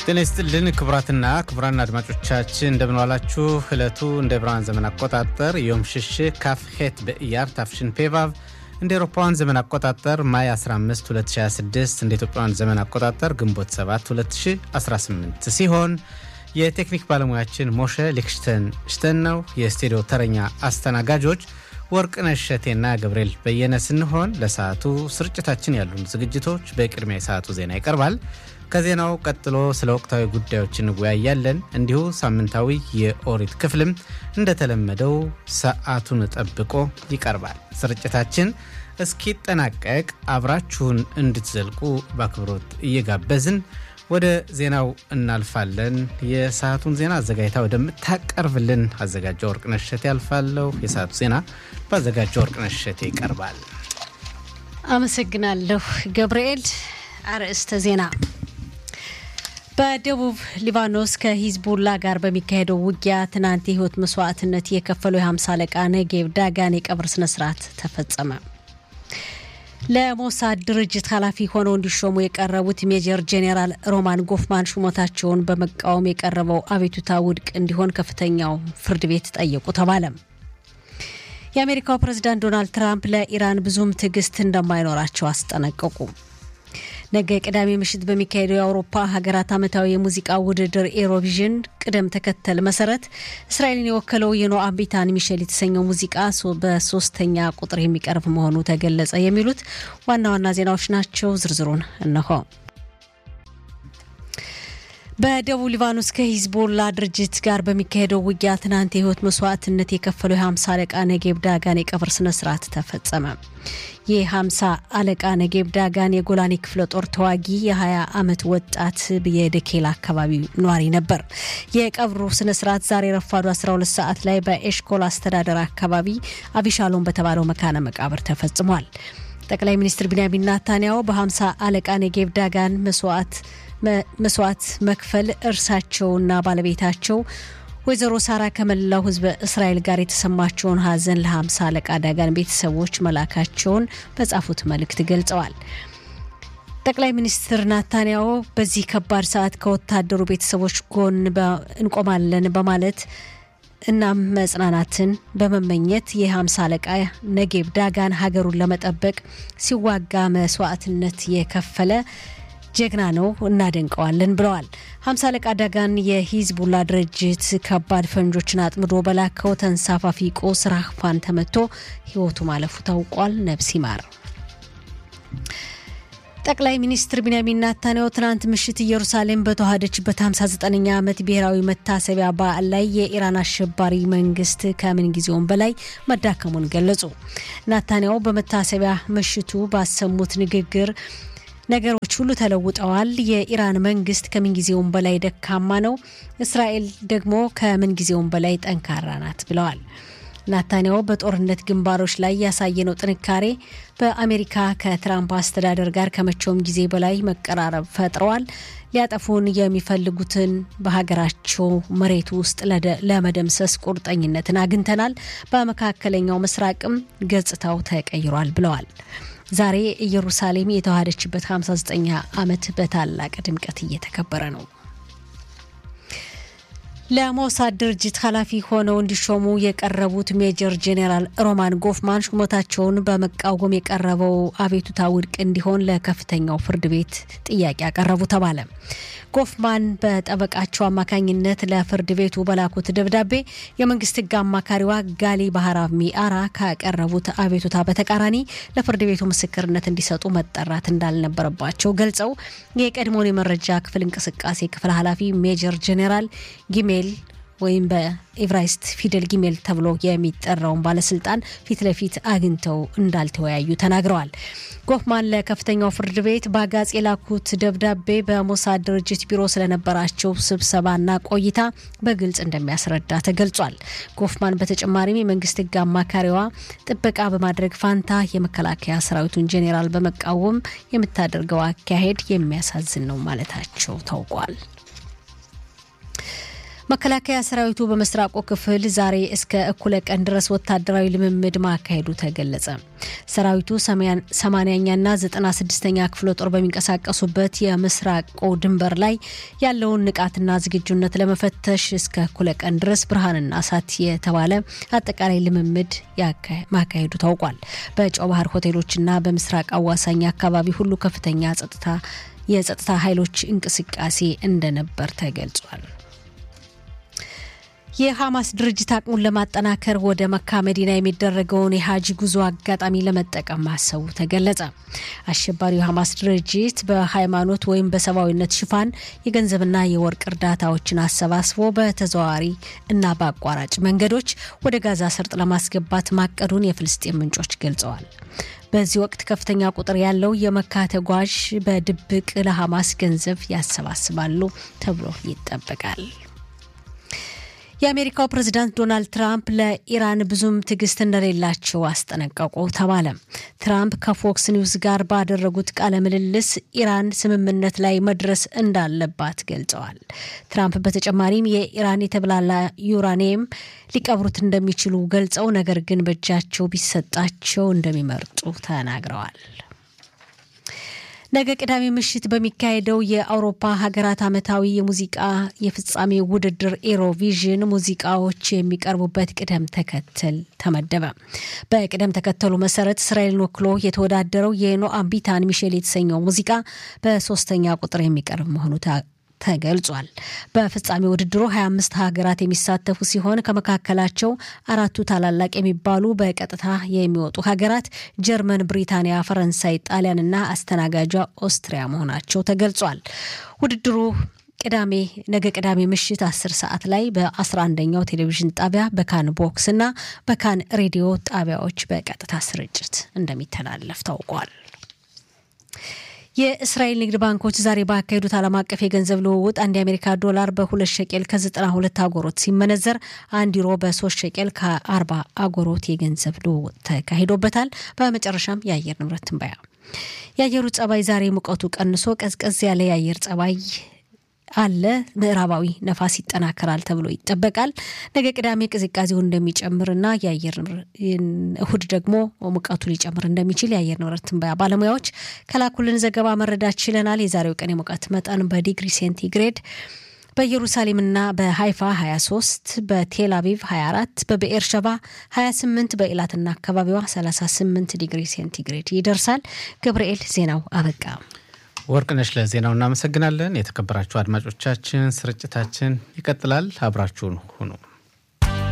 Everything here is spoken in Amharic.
ጤና ይስጥልን ክቡራትና ክቡራን አድማጮቻችን እንደምንዋላችሁ። ዕለቱ እንደ ብርሃን ዘመን አቆጣጠር ዮም ሽሽ ካፍ ሄት በኢያር ታፍሽን ፔቫቭ እንደ ኤሮፓውያን ዘመን አቆጣጠር ማይ 15 2026 እንደ ኢትዮጵያውያን ዘመን አቆጣጠር ግንቦት 7 2018 ሲሆን የቴክኒክ ባለሙያችን ሞሸ ሊክሽተን ሽተን ነው። የስቱዲዮ ተረኛ አስተናጋጆች ወርቅነሽ እሸቴና ገብርኤል በየነ ስንሆን ለሰዓቱ ስርጭታችን ያሉን ዝግጅቶች በቅድሚያ የሰዓቱ ዜና ይቀርባል። ከዜናው ቀጥሎ ስለ ወቅታዊ ጉዳዮች እንወያያለን። እንዲሁ ሳምንታዊ የኦሪት ክፍልም እንደተለመደው ሰዓቱን ጠብቆ ይቀርባል። ስርጭታችን እስኪጠናቀቅ አብራችሁን እንድትዘልቁ በአክብሮት እየጋበዝን ወደ ዜናው እናልፋለን። የሰዓቱን ዜና አዘጋጅታ ወደምታቀርብልን አዘጋጇ ወርቅነሽ እሸቴ ያልፋለሁ። የሰዓቱ ዜና በአዘጋጇ ወርቅነሽ እሸቴ ይቀርባል። አመሰግናለሁ ገብርኤል። አርዕስተ ዜና በደቡብ ሊባኖስ ከሂዝቡላ ጋር በሚካሄደው ውጊያ ትናንት የህይወት መስዋዕትነት የከፈለው የ50 አለቃ ነጌብ ዳጋን የቀብር ስነስርዓት ተፈጸመ። ለሞሳድ ድርጅት ኃላፊ ሆነው እንዲሾሙ የቀረቡት ሜጀር ጄኔራል ሮማን ጎፍማን ሹመታቸውን በመቃወም የቀረበው አቤቱታ ውድቅ እንዲሆን ከፍተኛው ፍርድ ቤት ጠየቁ ተባለ። የአሜሪካው ፕሬዝዳንት ዶናልድ ትራምፕ ለኢራን ብዙም ትዕግስት እንደማይኖራቸው አስጠነቀቁ። ነገ ቅዳሜ ምሽት በሚካሄደው የአውሮፓ ሀገራት ዓመታዊ የሙዚቃ ውድድር ኤሮቪዥን ቅደም ተከተል መሰረት እስራኤልን የወከለው የኖአም ቢታን ሚሼል የተሰኘው ሙዚቃ በሶስተኛ ቁጥር የሚቀርብ መሆኑ ተገለጸ። የሚሉት ዋና ዋና ዜናዎች ናቸው። ዝርዝሩን እነሆ። በደቡብ ሊባኖስ ከሂዝቦላ ድርጅት ጋር በሚካሄደው ውጊያ ትናንት የህይወት መስዋዕትነት የከፈለው የ50 አለቃ ነጌብ ዳጋን የቀብር ስነስርዓት ተፈጸመ። የ50 አለቃ ነጌብ ዳጋን የጎላኒ ክፍለ ጦር ተዋጊ የ20 ዓመት ወጣት የደኬላ አካባቢ ነዋሪ ነበር። የቀብሩ ስነስርዓት ዛሬ ረፋዱ 12 ሰዓት ላይ በኤሽኮል አስተዳደር አካባቢ አቢሻሎም በተባለው መካነ መቃብር ተፈጽሟል። ጠቅላይ ሚኒስትር ቢንያሚን ናታንያሁ በ50 አለቃ ነጌብ ዳጋን መስዋዕት መስዋዕት መክፈል እርሳቸውና ባለቤታቸው ወይዘሮ ሳራ ከመላው ህዝበ እስራኤል ጋር የተሰማቸውን ሀዘን ለ50 አለቃ ዳጋን ቤተሰቦች መላካቸውን በጻፉት መልእክት ገልጸዋል። ጠቅላይ ሚኒስትር ናታንያሁ በዚህ ከባድ ሰዓት ከወታደሩ ቤተሰቦች ጎን እንቆማለን በማለት እናም መጽናናትን በመመኘት የ50 አለቃ ነጌብ ዳጋን ሀገሩን ለመጠበቅ ሲዋጋ መስዋዕትነት የከፈለ ጀግና ነው፣ እናደንቀዋለን ብለዋል። ሀምሳ አለቃ ዳጋን የሂዝቡላ ድርጅት ከባድ ፈንጆችን አጥምዶ በላከው ተንሳፋፊ ቆስ ራህፋን ተመቶ ህይወቱ ማለፉ ታውቋል። ነብስ ይማር። ጠቅላይ ሚኒስትር ቢንያሚን ናታንያሁ ትናንት ምሽት ኢየሩሳሌም በተዋሃደችበት 59ኛ ዓመት ብሔራዊ መታሰቢያ በዓል ላይ የኢራን አሸባሪ መንግስት ከምን ጊዜውም በላይ መዳከሙን ገለጹ። ናታንያሁ በመታሰቢያ ምሽቱ ባሰሙት ንግግር ነገሮች ሁሉ ተለውጠዋል። የኢራን መንግስት ከምንጊዜውም በላይ ደካማ ነው፣ እስራኤል ደግሞ ከምንጊዜውም በላይ ጠንካራ ናት ብለዋል። ናታንያሁ በጦርነት ግንባሮች ላይ ያሳየነው ጥንካሬ በአሜሪካ ከትራምፕ አስተዳደር ጋር ከመቼውም ጊዜ በላይ መቀራረብ ፈጥረዋል። ሊያጠፉን የሚፈልጉትን በሀገራቸው መሬት ውስጥ ለመደምሰስ ቁርጠኝነትን አግኝተናል። በመካከለኛው ምስራቅም ገጽታው ተቀይሯል ብለዋል። ዛሬ ኢየሩሳሌም የተዋሃደችበት 59ኛ ዓመት በታላቅ ድምቀት እየተከበረ ነው። ለሞሳድ ድርጅት ኃላፊ ሆነው እንዲሾሙ የቀረቡት ሜጀር ጄኔራል ሮማን ጎፍማን ሹመታቸውን በመቃወም የቀረበው አቤቱታ ውድቅ እንዲሆን ለከፍተኛው ፍርድ ቤት ጥያቄ ያቀረቡ ተባለ። ጎፍማን በጠበቃቸው አማካኝነት ለፍርድ ቤቱ በላኩት ደብዳቤ የመንግስት ሕግ አማካሪዋ ጋሊ ባህራብ ሚአራ ካቀረቡት አቤቱታ በተቃራኒ ለፍርድ ቤቱ ምስክርነት እንዲሰጡ መጠራት እንዳልነበረባቸው ገልጸው የቀድሞውን የመረጃ ክፍል እንቅስቃሴ ክፍል ኃላፊ ሜጀር ጄኔራል ጊሜል ወይም በኤቭራይስት ፊደል ጊሜል ተብሎ የሚጠራውን ባለስልጣን ፊት ለፊት አግኝተው እንዳልተወያዩ ተናግረዋል። ጎፍማን ለከፍተኛው ፍርድ ቤት በአጋጽ የላኩት ደብዳቤ በሞሳድ ድርጅት ቢሮ ስለነበራቸው ስብሰባና ቆይታ በግልጽ እንደሚያስረዳ ተገልጿል። ጎፍማን በተጨማሪም የመንግስት ህግ አማካሪዋ ጥበቃ በማድረግ ፋንታ የመከላከያ ሰራዊቱን ጄኔራል በመቃወም የምታደርገው አካሄድ የሚያሳዝን ነው ማለታቸው ታውቋል። መከላከያ ሰራዊቱ በምስራቁ ክፍል ዛሬ እስከ እኩለ ቀን ድረስ ወታደራዊ ልምምድ ማካሄዱ ተገለጸ። ሰራዊቱ ሰማንያኛና ዘጠና ስድስተኛ ክፍለ ጦር በሚንቀሳቀሱበት የምስራቁ ድንበር ላይ ያለውን ንቃትና ዝግጁነት ለመፈተሽ እስከ እኩለ ቀን ድረስ ብርሃንና እሳት የተባለ አጠቃላይ ልምምድ ማካሄዱ ታውቋል። በጨው ባህር ሆቴሎችና በምስራቅ አዋሳኝ አካባቢ ሁሉ ከፍተኛ ጸጥታ የጸጥታ ኃይሎች እንቅስቃሴ እንደነበር ተገልጿል። የሐማስ ድርጅት አቅሙን ለማጠናከር ወደ መካ መዲና የሚደረገውን የሀጂ ጉዞ አጋጣሚ ለመጠቀም ማሰቡ ተገለጸ። አሸባሪው የሐማስ ድርጅት በሃይማኖት ወይም በሰብአዊነት ሽፋን የገንዘብና የወርቅ እርዳታዎችን አሰባስቦ በተዘዋዋሪ እና በአቋራጭ መንገዶች ወደ ጋዛ ሰርጥ ለማስገባት ማቀዱን የፍልስጤም ምንጮች ገልጸዋል። በዚህ ወቅት ከፍተኛ ቁጥር ያለው የመካ ተጓዥ በድብቅ ለሐማስ ገንዘብ ያሰባስባሉ ተብሎ ይጠበቃል። የአሜሪካው ፕሬዝዳንት ዶናልድ ትራምፕ ለኢራን ብዙም ትዕግስት እንደሌላቸው አስጠነቀቁ ተባለ። ትራምፕ ከፎክስ ኒውስ ጋር ባደረጉት ቃለ ምልልስ ኢራን ስምምነት ላይ መድረስ እንዳለባት ገልጸዋል። ትራምፕ በተጨማሪም የኢራን የተብላላ ዩራኒየም ሊቀብሩት እንደሚችሉ ገልጸው ነገር ግን በእጃቸው ቢሰጣቸው እንደሚመርጡ ተናግረዋል። ነገ ቅዳሜ ምሽት በሚካሄደው የአውሮፓ ሀገራት ዓመታዊ የሙዚቃ የፍጻሜ ውድድር ኤሮቪዥን ሙዚቃዎች የሚቀርቡበት ቅደም ተከተል ተመደበ። በቅደም ተከተሉ መሰረት እስራኤልን ወክሎ የተወዳደረው የኖአም ቢታን ሚሼል የተሰኘው ሙዚቃ በሶስተኛ ቁጥር የሚቀርብ መሆኑ ተገልጿል። በፍጻሜ ውድድሩ 25 ሀገራት የሚሳተፉ ሲሆን ከመካከላቸው አራቱ ታላላቅ የሚባሉ በቀጥታ የሚወጡ ሀገራት ጀርመን፣ ብሪታንያ፣ ፈረንሳይ፣ ጣሊያንና አስተናጋጇ ኦስትሪያ መሆናቸው ተገልጿል። ውድድሩ ቅዳሜ ነገ ቅዳሜ ምሽት 10 ሰዓት ላይ በ11ኛው ቴሌቪዥን ጣቢያ በካን ቦክስ እና በካን ሬዲዮ ጣቢያዎች በቀጥታ ስርጭት እንደሚተላለፍ ታውቋል። የእስራኤል ንግድ ባንኮች ዛሬ ባካሄዱት ዓለም አቀፍ የገንዘብ ልውውጥ አንድ የአሜሪካ ዶላር በሁለት ሸቄል ከ92 አጎሮት ሲመነዘር አንድ ዩሮ በሶስት ሸቄል ከ40 አጎሮት የገንዘብ ልውውጥ ተካሂዶበታል። በመጨረሻም የአየር ንብረት ትንበያ። የአየሩ ጸባይ ዛሬ ሙቀቱ ቀንሶ ቀዝቀዝ ያለ የአየር ጸባይ አለ። ምዕራባዊ ነፋስ ይጠናከራል ተብሎ ይጠበቃል። ነገ ቅዳሜ ቅዝቃዜው እንደሚጨምርና የአየር እሁድ ደግሞ ሙቀቱ ሊጨምር እንደሚችል የአየር ንብረት ትንበያ ባለሙያዎች ከላኩልን ዘገባ መረዳት ችለናል። የዛሬው ቀን የሙቀት መጠን በዲግሪ ሴንቲግሬድ በኢየሩሳሌምና በሃይፋ 23፣ በቴል አቪቭ 24፣ በብኤር ሸባ 28፣ በኢላትና አካባቢዋ 38 ዲግሪ ሴንቲግሬድ ይደርሳል። ገብርኤል ዜናው አበቃ። ወርቅነሽ ለዜናው እናመሰግናለን። የተከበራችሁ አድማጮቻችን ስርጭታችን ይቀጥላል። አብራችሁን ሁኑ።